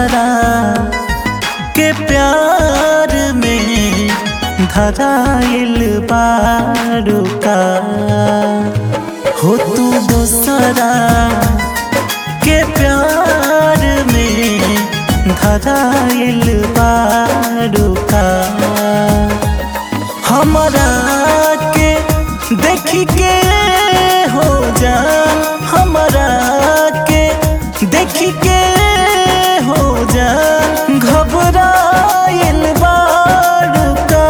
दोसरा के प्यार में धराइल बारू का हो तू दोसरा के प्यार में धराइल बारू का हमरा के देख के हो जा हमरा के देख के हो जा घबराइल बारू का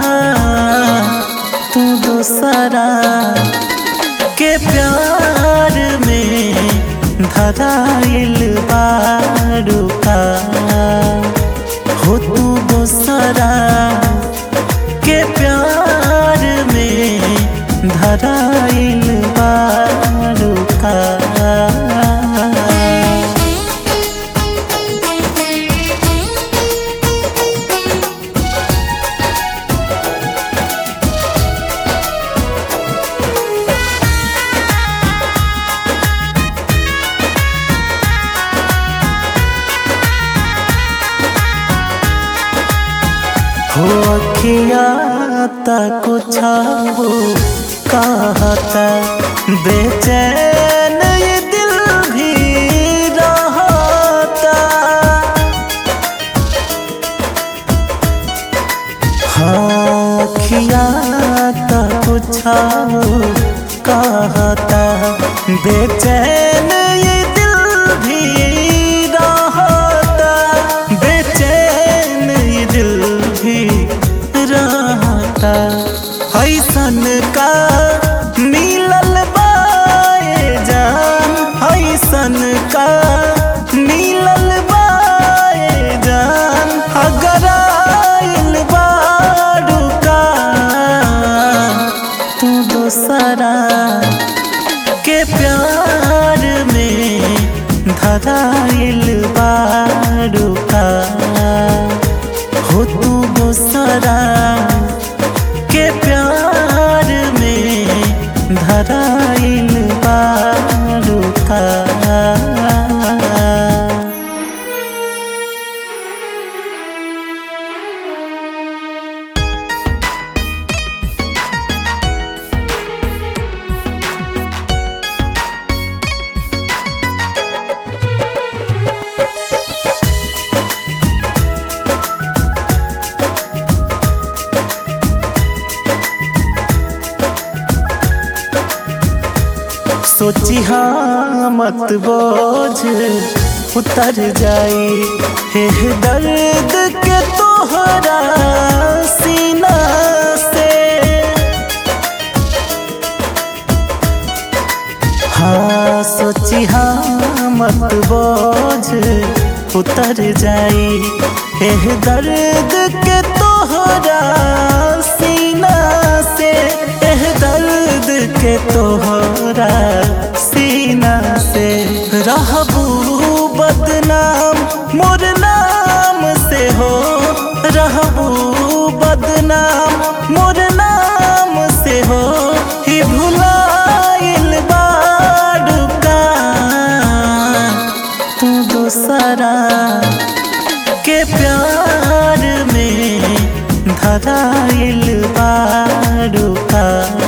तू दोसरा के प्यार में धराइल बारू का हो तू दोसरा के प्यार में धराइल बारू का हो अखिया तक छाओ कहता बेचैन ये दिल भी रहता हाँ अखिया तक छाओ कहता बेचैन ये दिल भी रहता बेचैन ये दिल भी रहता ऐसन का मिलल बाए जान ऐसन का मिलल बाए जान अगर आइल बारू का तू दोसरा के प्यार में धराइल बारू का हो तू दोसरा के प्यार में धराइल बारू का सोची हाँ मत बोझ उतर जाई हे दर्द के तोहरा सीना से हाँ सोची हाँ मत बोझ उतर जाई हे दर्द के तोहरा सीना से एह दर्द के तोहरा सीना से रहबू बदनाम मोर नाम से हो रहबू बदनाम मोर नाम से हो ही भुलाइल बारू का तू दोसरा के प्यार में धराइल बारू का